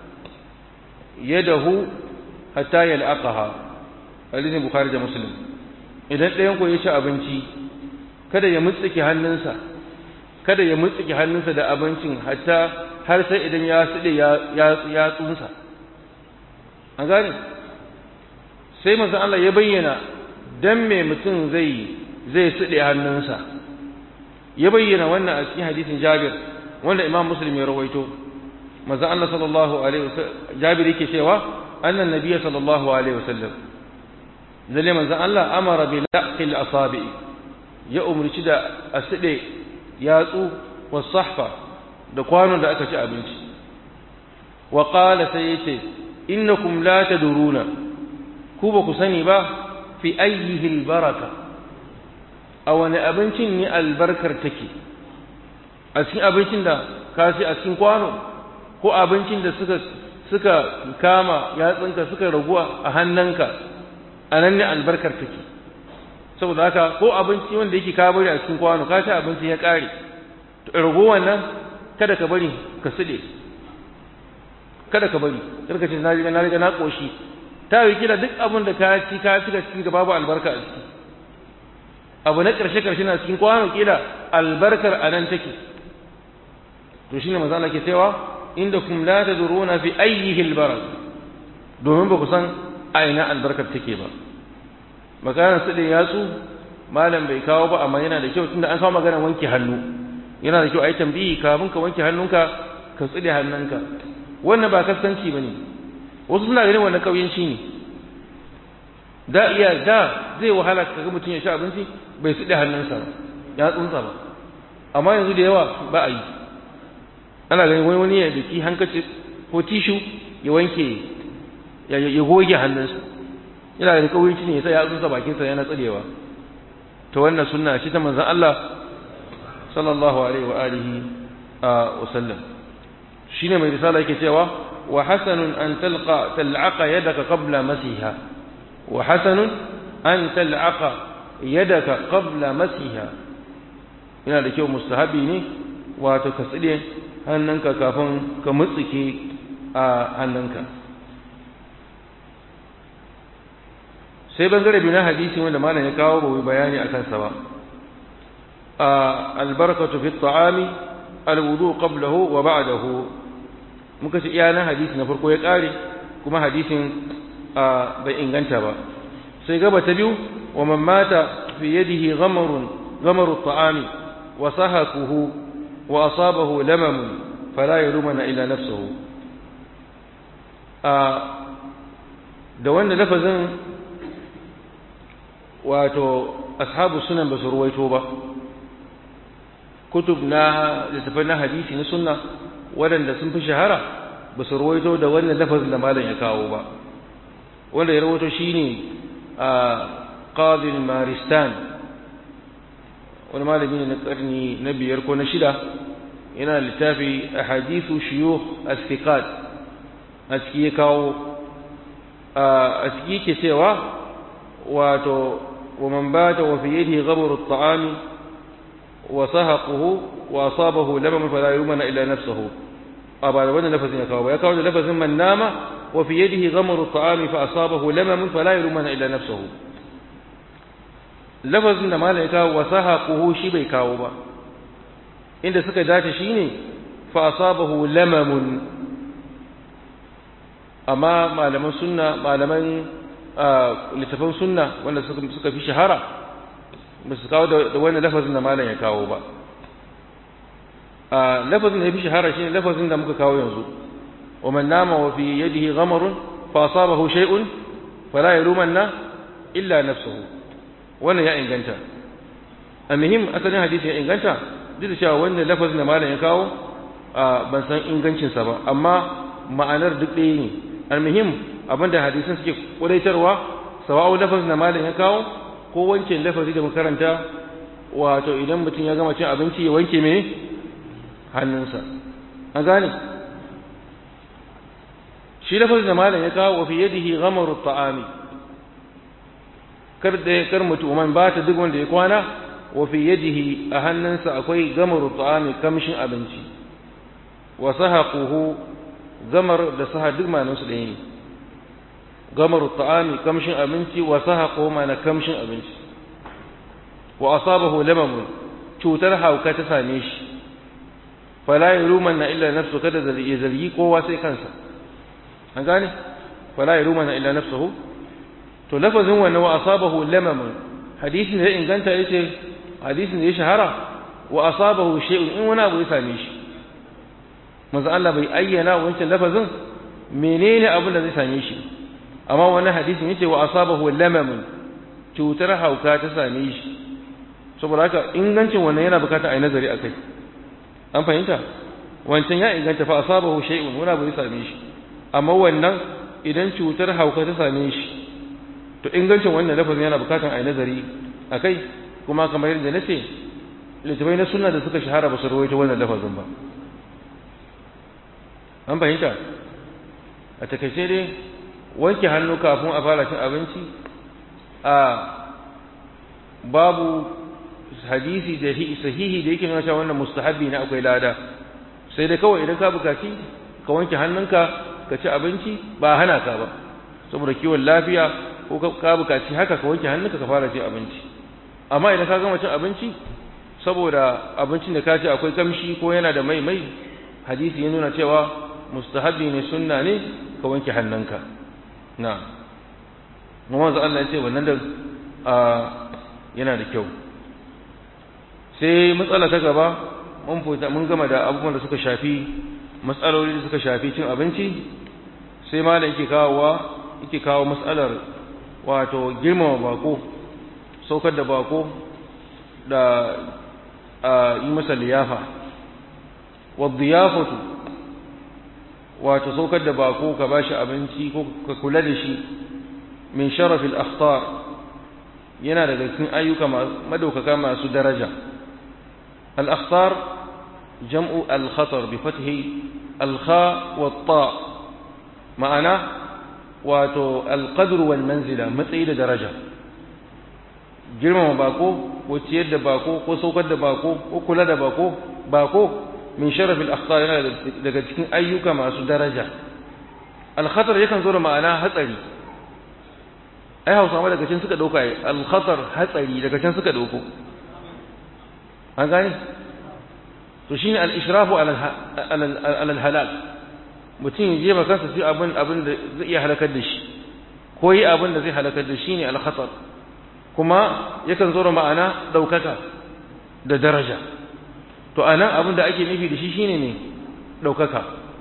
yadahu hatta yal'aqaha hadisin bukhari da muslim idan ɗayan ku ya ci abinci kada ya mutsike hannunsa kada ya mutsike hannunsa da abincin hatta har sai idan ya sude ya ya tsunsa an gane sai manzon Allah ya bayyana dan me mutum zai zai sude hannunsa ya bayyana wannan a cikin hadisin Jabir wanda Imam Muslim ya rawaito manzon Allah sallallahu alaihi wasallam Jabir yake cewa annan nabiyyi sallallahu alaihi wasallam lalle manzon Allah amara bi laqil asabi ya umurci da aside yatsu was sahfa da kwanon da aka ci abinci wa qala sai yace innakum la taduruna ku ba ku sani ba fi ayyihi albaraka a wani abincin ne albarkar take a cikin abincin da ka ci a cikin kwano ko abincin da suka suka kama yatsunka suka raguwa a hannunka a nan ne albarkar take saboda haka ko abinci wanda yake ka bari a cikin kwano ka ci abinci ya kare to ragowar nan kada ka bari ka side kada ka bari kada ka ce na riga na riga na koshi ta yi kila duk abin da ka ci ka ci ka ci da babu albarka a ciki abu na karshe karshe na cikin kwano kila albarkar a nan take to shine manzo Allah ke cewa indakum la tadruna fi ayyihi albarak domin ba ku san a ina albarkar take ba maganar su da yatsu malam bai kawo ba amma yana da kyau tunda an kawo maganar wanke hannu yana da kyau a yi tambayi kafin ka wanke hannunka ka tsire hannunka wannan ba kaskanci ba ne wasu suna ganin wannan ƙauyenci ne da iya da zai wahala ka ga mutum ya sha abinci bai tsire hannunsa ba ya tsunsa ba amma yanzu da yawa ba a yi ana ganin wani wani ya daki hankaci ko tishu ya wanke ya goge hannunsa yana da ƙauyenci ne ya sa ya tsunsa bakinsa yana tsirewa ta wannan sunna shi ta manzan Allah sallallahu alaihi wa alihi wa sallam shine mai risala yake cewa wa hasanun an talqa tal'aqa yadaka qabla masiha wa hasanun an tal'aqa yadaka qabla masiha yana da kyau mustahabi ne wato ka tsire hannunka kafin ka mutsike a hannunka sai bangare bi na hadisi wanda malam ya kawo ba bayani akan sa ba albarakatu fi ta'ami alwudu qablahu wa ba'dahu muka ce iya nan hadisi na farko ya kare kuma hadisin bai inganta ba sai gaba ta biyu wa man mata fi yadihi ghamarun ghamaru ta'ami wa sahaquhu wa asabahu lamam fala yalumana illa nafsuhu da wanda lafazin wato ashabu sunan ba su ruwaito ba kutub na littafai na hadisi na sunna waɗanda sun fi shahara ba su ruwaito da wannan lafazin da malam ya kawo ba wanda ya rawaito shine a qadil maristan wani malami ne na karni na biyar ko na shida yana littafi ahadithu shuyukh as-siqat a ciki ya kawo a ciki yake cewa wato ومن بات وفي يده غبر الطعام وسهقه وأصابه لمم فلا يلومن إلا نفسه أبا وانا لفظ يكاو يكاو لفظ من نام وفي يده غمر الطعام فأصابه لمم فلا يلومن إلا نفسه لفظ ما لا يكاو وسهقه شي bai kawo ba inda suka dace shine fa asabahu lamam amma malaman sunna malaman littafin sunna wanda suka fi shahara ba su kawo da wani lafazin da malam ya kawo ba lafazin da ya fi shahara shine lafazin da muka kawo yanzu wa man nama wa fi yadihi ghamarun fa asabahu shay'un fala yalumanna illa nafsuhu wannan ya inganta almuhim asalin hadisi ya inganta duk da cewa wannan lafazin da malam ya kawo ban san ingancinsa ba amma ma'anar duk ɗaya ne almuhim abinda hadisan suke kudaitarwa sawa'u lafazin da malam ya kawo ko wancan lafazi da makaranta wato idan mutum ya gama cin abinci ya wanke me hannunsa an gane shi lafazin da malam ya kawo wa fi yadihi ghamaru ta'ami kar da kar mutumin ba ta duk wanda ya kwana wa fi yadihi a hannunsa akwai gamaru ta'ami kamshin abinci wa sahaquhu gamar da saha duk manan su ɗaya ne gamaru ta'ami kamshin abinci wa sahaquhu mana kamshin abinci wa asabahu lamamun cutar hauka ta same shi fala yalumanna illa nafsu kada ya zargi kowa sai kansa an gane fala yalumanna illa nafsuhu to lafazin wannan wa asabahu lamamun hadisin da inganta yace hadisin da ya shahara wa asabahu shay'un in wani abu ya same shi manzo Allah bai ayyana wancan lafazin menene abin da zai same shi amma wannan hadisin yace wa asabahu lamamun cutar hauka ta same shi saboda haka ingancin wannan yana bukatar ai nazari akai an fahimta wancan ya inganta fa asabahu shay'un wani abu ya same shi amma wannan idan cutar hauka ta same shi to ingancin wannan lafazin yana bukatar ai nazari akai kuma kamar yadda nace littafai na sunna da suka shahara ba su rawaito wannan lafazin ba an fahimta a takaice dai wanke hannu kafin a fara cin abinci a babu hadisi da sahihi da yake nuna cewa wannan mustahabi ne akwai lada sai dai kawai idan ka bukaci ka wanke hannunka ka ci abinci ba hana ka ba saboda kiwon lafiya ko ka bukaci haka ka wanke hannunka ka fara cin abinci amma idan ka gama cin abinci saboda abincin da ka ci akwai kamshi ko yana da mai mai hadisi ya nuna cewa mustahabi ne sunna ne ka wanke hannunka na Muhammad Allah ya ce wannan da yana da kyau sai matsala ta gaba mun fita mun gama da abubuwan da suka shafi matsaloli da suka shafi cin abinci sai malam yake kawowa yake kawo matsalar wato girmama bako saukar da bako da yi masa liyafa wa diyafatu wato saukar da bako ka bashi abinci ko ka kula da shi min sharafil akhtar yana daga cikin ayyuka madaukaka masu daraja al-akhtar jam'u al-khatar bi fathi al-kha wa ta ma'ana wato al-qadr wal manzila matsayi da daraja girmama bako ko ciyar da bako ko saukar da bako ko kula da bako bako min sharaf al-akhtar yana daga cikin ayyuka masu daraja al-khatar yakan zo da ma'ana hatsari ai Hausawa daga can suka dauka al-khatar hatsari daga can suka dauko an gane to shine al-ishrafu ala al-halal mutum ya jefa kansa sai abin abin da zai iya halakar da shi ko yi abin da zai halakar da shi ne al-khatar kuma yakan zo da ma'ana daukaka da daraja to anan abin da ake nufi da shi shine ne daukaka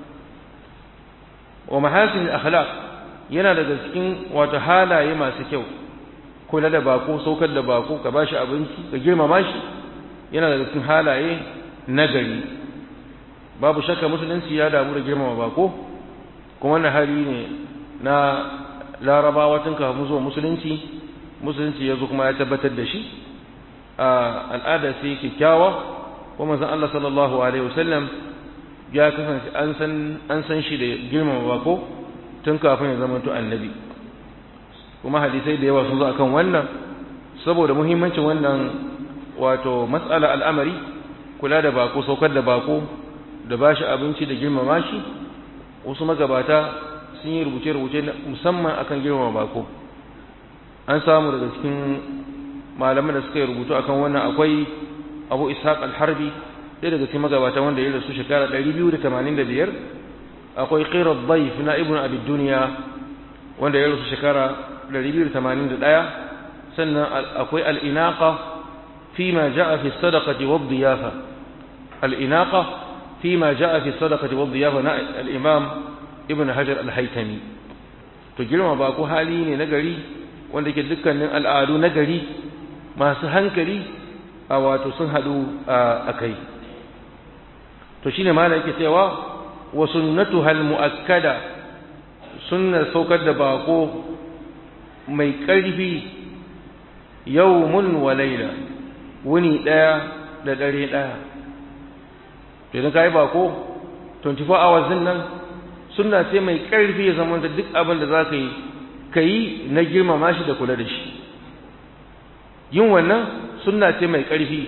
wa mahasin akhlaq yana daga cikin wato halaye masu kyau kula da bako saukar da bako ka bashi abinci ka girmama shi yana daga cikin halaye nagari babu shakka musulunci ya damu da girmama bako kuma wannan hali ne na larabawa tun kafin zuwa musulunci musulunci ya zo kuma ya tabbatar da shi a al'ada sai kyakkyawa kuma zan Allah sallallahu alaihi wasallam ya kasance an san an san shi da girmama bako tun kafin ya zama to annabi kuma hadisai da yawa sun zo akan wannan saboda muhimmancin wannan wato mas'ala al'amari kula da bako saukar da bako da bashi abinci da girmama shi wasu magabata sun yi rubuce-rubuce musamman akan girmama bako an samu daga cikin malaman da suka yi rubutu akan wannan akwai abu ishaq al-harbi ɗaya daga cikin magabata wanda ya rasu shekara 285 akwai qirar daif na ibn abi duniya wanda ya rasu shekara 281 sannan akwai al-inaqa fima ja'a fi sadaqati wa diyafa al-inaqa fima ja'a fi sadaqati wa diyafa na al-imam ibn hajar al-haytami to girma ba ko hali ne na gari wanda ke dukkanin al'adu na gari masu hankali a wato sun haɗu a kai to shine malam yake cewa wa sunnatuha al-mu'akkada sunnar saukar da bako mai ƙarfi yawmun wa layla wuni ɗaya da dare ɗaya idan ka yi bako 24 hours din nan suna ce mai ƙarfi ya zama da duk abin da za ka yi ka yi na girmama shi da kula da shi yin wannan suna ce mai ƙarfi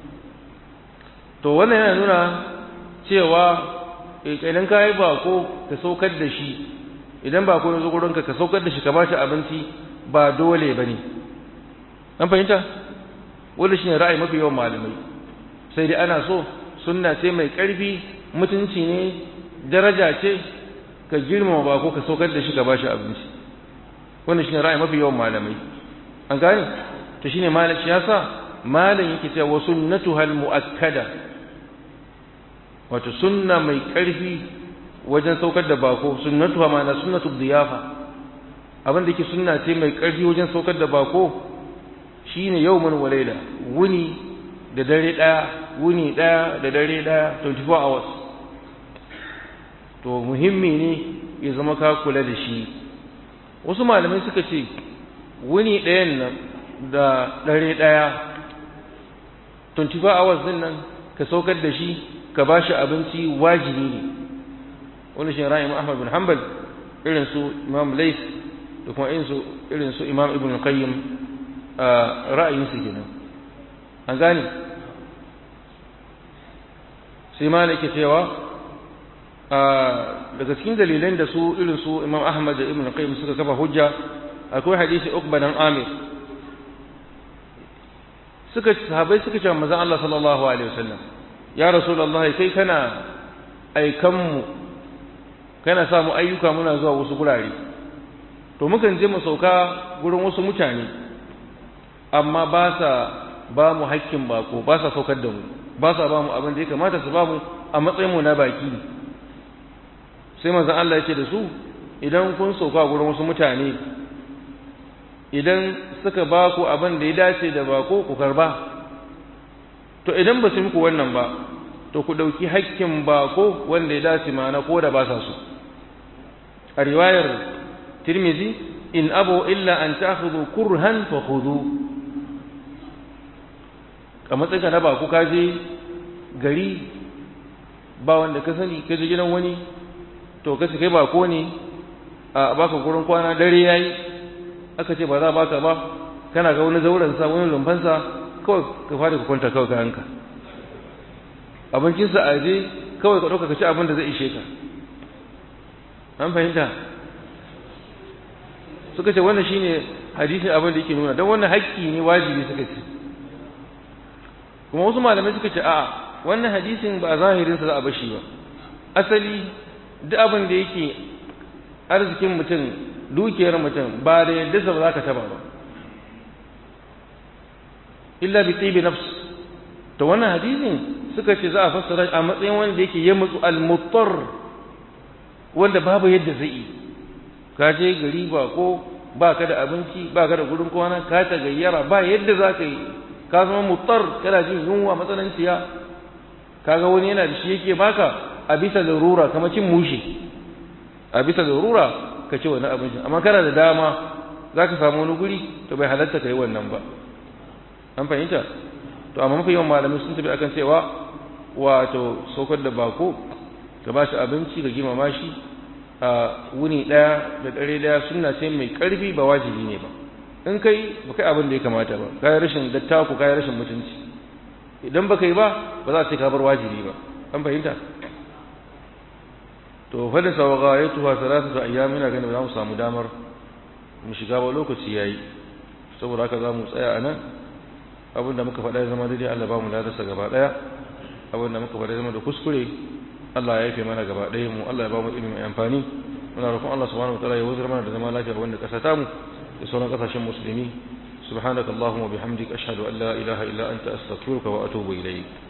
to wannan yana nuna cewa idan ka yi bako ka saukar da shi idan bako ya zo gurinka ka saukar da shi ka ba shi abinci ba dole ba ne an fahimta wanda shi ne ra'ayi mafi yawan malamai sai dai ana so sunna ce mai ƙarfi mutunci ne daraja ce ka girmama bako ka saukar da shi ka ba shi abinci wannan shi ne ra'ayi mafi yawan malamai an gane to shine malam shi yasa malam yake cewa wa sunnatuha muakkada wato sunna mai ƙarfi wajen saukar da bako sunnatuha ma'ana sunnatu diyafa abin da yake sunna ce mai ƙarfi wajen saukar da bako shine yawmun wa layla wuni da dare daya wuni daya da dare daya 24 hours to muhimmi ne ya zama ka kula da shi wasu malamai suka ce wuni ɗayan nan da dare daya 24 hours din nan ka saukar da shi ka ba shi abinci wajibi ne wani shi ra'ayin Ahmad bin Hanbal irin su Imam Lais da kuma irin su Imam Ibn Qayyim ra'ayin su kenan an gane sai ma yake cewa daga cikin dalilan da su irin su Imam Ahmad da Ibn Qayyim suka kafa hujja akwai hadisi Uqba dan Amir suka sahabbai suka ce manzon Allah sallallahu alaihi wasallam ya rasulullah kai kana aikan mu kana sa mu ayyuka muna zuwa wasu gurare to mukan je mu sauka gurin wasu mutane amma ba sa ba mu hakkin bako ba sa saukar da mu ba sa ba mu abin da ya kamata su ba mu a matsayin mu na baki sai manzon Allah ya ce da su idan kun sauka gurin wasu mutane idan suka ba ku abin da ya dace da bako ku karba to idan ba su muku wannan ba to ku ɗauki hakkin bako wanda ya dace mana ko da ba sa su a riwayar tirmizi in abu illa an ta'khudhu kurhan fa khudhu a matsayin ka na bako ka je gari ba wanda ka sani ka je gidan wani to ka kai bako ne a baka gurin kwana dare yayi aka ce ba za baka ba kana ga wani zauren sa wani lumfan sa kawai ka fara ka kwanta kawai kayanka abincin sa aje kawai ka dauka ka ci abin da zai ishe ka an fahimta suka ce wannan shine hadisin abin da yake nuna don wannan haƙƙi ne wajibi suka ce kuma wasu malamai suka ce a'a wannan hadisin ba zahirinsa za a bashi ba asali duk abin da yake arzikin mutum dukiyar mutum ba da yadda ba za ka taba ba illa bi tibi nafs to wannan hadisin suka ce za a fassara a matsayin wanda yake ya mutsu al-muttar wanda babu yadda zai yi ka je gari ba ko ba ka da abinci ba ka da gurin kwana ka ta gayyara ba yadda za ka yi ka zama muttar kana jin yunwa matsananciya kaga wani yana da shi yake baka a bisa larura kamar cin mushi a bisa larura ka ci wani abincin amma kana da dama za ka samu wani guri to bai halatta ka yi wannan ba an fahimta to amma mafi yawan malamai sun tafi akan cewa wato saukar da bako ka ba shi abinci ka girmama shi a wuni ɗaya da ɗare ɗaya suna ce mai ƙarfi ba wajibi ne ba in kai ba kai abin da ya kamata ba kayi rashin dattaku kayi rashin mutunci idan ba kai ba ba za a ce ka bar wajibi ba an fahimta to fadin sa waga ya tuha salatu da ayyami na ganin za mu samu damar mu shiga ba lokaci yayi saboda haka za mu tsaya a nan abin da muka faɗa ya zama daidai Allah ba mu ladarsa gaba ɗaya abin da muka faɗa ya zama da kuskure Allah ya yafe mana gaba ɗaya mu Allah ya ba mu ilimi mai amfani muna roƙon Allah subhanahu wa ta'ala ya wuzar mana da zama lafiya wanda ƙasa ta mu da sauran ƙasashen musulmi subhanakallahumma bihamdika ashhadu an la ilaha illa anta astaghfiruka wa atubu ilayk